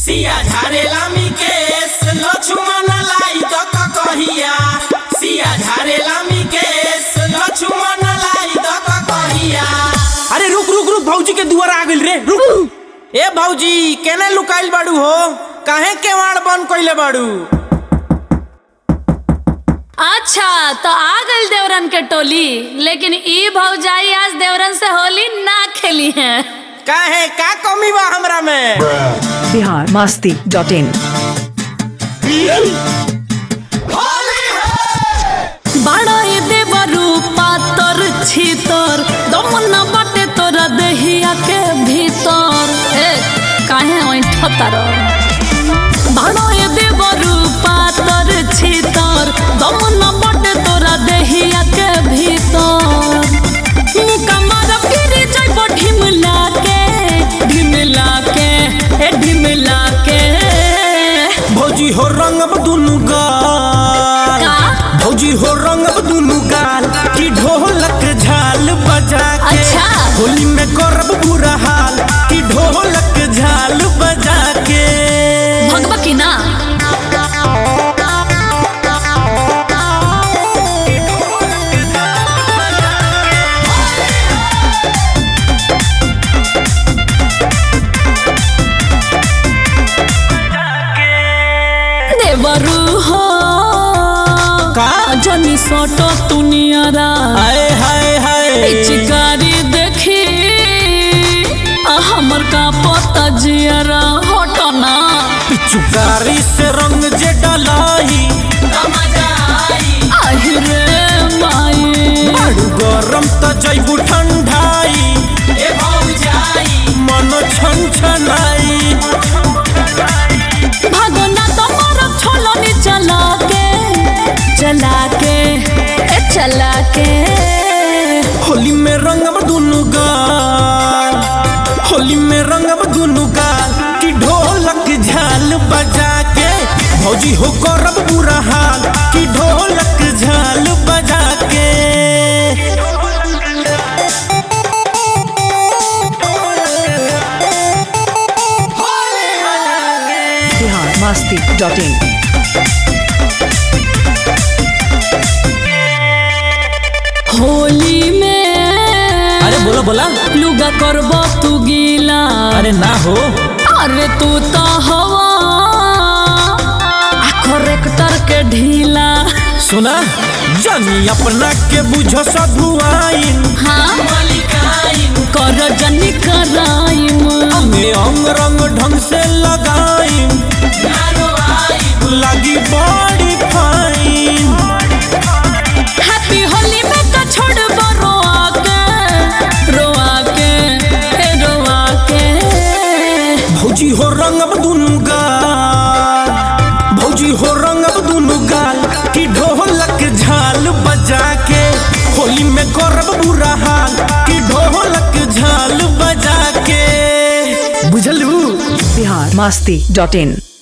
सिया झारेला मी केस लक्ष्मण लाई दक कहिया सिया झारेला मी केस लक्ष्मण लाई दक कहिया अरे रुक रुक रुक भौजी के दुआर आ गइल रे रुक ए भौजी केने लुकाइल बाड़ू हो काहे केवाड़ बंद कइले बाड़ू अच्छा तो आ गइल देवरन के टोली लेकिन ई भौजाई आज देवरन से होली ना खेली है काहे का कमी बा हमरा में बिहार मस्ती डॉट इन बड़ा ये देवरू पातर छीतर दमन बाटे तोरा देहिया के भीतर ए काहे ओइ ठतर बड़ा ये देवरू पातर छीतर दमन बाटे तोरा देहिया के भीतर मुका मार फिर जाइब ढिमला के ढिमला के ए ढिमला के भौजी हो रंगब दुनु गाल का भौजी हो रंगब दुनु गाल की ढोलक झाल बजा के अच्छा। होली में करब बुरा हाल की ढोलक झाल बजा के भगवा की ना देवरू हो का? जनी सोटो तुनियारा हाय हाय हाय चिकारी देखी आ हमर का पता जियारा हटो ना पिचुकारी से रंग जे डलाई आहि रे माई बड़ू गरम त जैबू ठंडाई मन छन छनाई भागो ना तुम्हारा छोलनी चला के चला के ए चला के होली में रंगब दुनु गाल होली में रंगब दुनु गाल की ढोलक झाल बजा के भौजी हो करब बुरा हाल की ढोलक झाल बजा के बिहार मस्ती डॉट इन होली में अरे बोला बोला लुगा करबो तू गीला अरे ना हो अरे तू तो हवा आ करेक्टर के ढीला सुना जानी अपना के बुझ सधुआइन हाँ कर जनी कराइम अंगे अंग रंग ढंग से लगाइन लगी बड़ी फाइन हैप्पी होली में का छोड़ रोआ के रोआ के ए रोआ के भौजी हो रंगब दुनु गाल भौजी हो रंगब दुनु गाल की ढोलक झाल बजा के होली में करब बुरा हाल की ढोलक झाल बजा के बुझलू बिहार मस्ती डॉट इन